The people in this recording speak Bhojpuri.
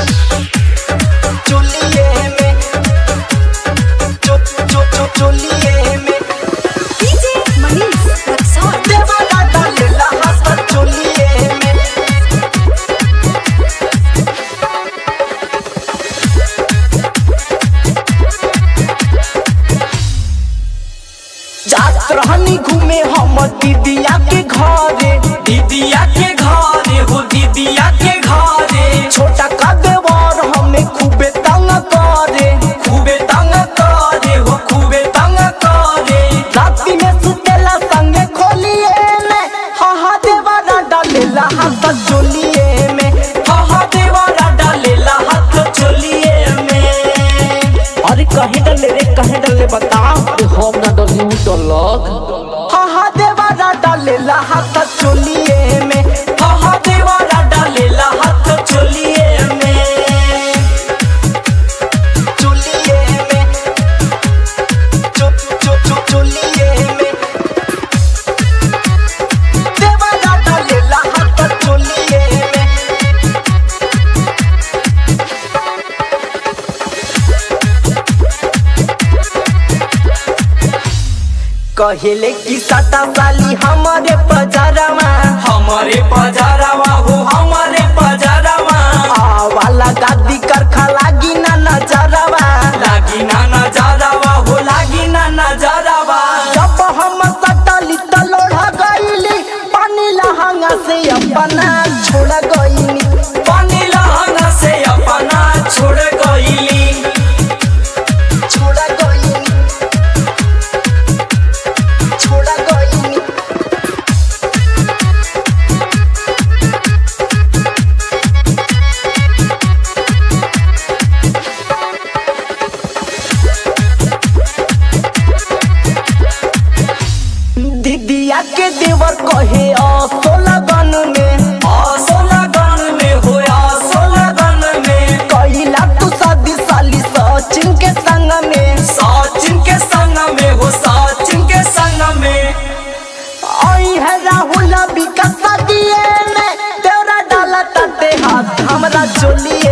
चोलिए में चो चो चो चोलिए में DJ Manish Rexon. देवाला डालेला हाथ चोलिए में जात रहनी घूमे हम दीदिया के घरे दीदिया के घरे हो दीदिया के घरे छोटा का देवर हमें खूबे तंग करे खूबे तंग करे हो खूबे तंग करे राती में सुतेला संगे खोलिए में हा हा देवारा डालेला हाथ चोलिए में हा देवारा डालेला हाथ चोलिए में अरे कहे डले रे कहे डले बता अरे हम ना डली उ डलक हा हा देवारा डालेला हाथ चोलिए में हा देवारा डालेला हाथ चोलिए में चोलिए में चो चो चो चोलिए में देवारा डालेला हाथ चोलिए में कहेले की सटा साली हमारे पजारमा हमारे पजारावा हो हमारे पजारावा वाला गादी करखा लागी ना नजरवा लागी ना नजारावा हो लागी ना नजारावा जब हम सटली त लोढ़ा गईली पानी लहंगा से अपना छोड़ गईली पानी लहंगा से अपना छोड़ गईली छोड़ गईली छोड़ गईली दीदिया के देवर कहे असो लगन में आसो लगन में हो आसो लगन में कैला तू शादी साली सचिन के संग में सचिन के संग में हो सचिन के संग में आई है राहुल विकास दिए में तेरा डाला तटे हाथ हमरा चोली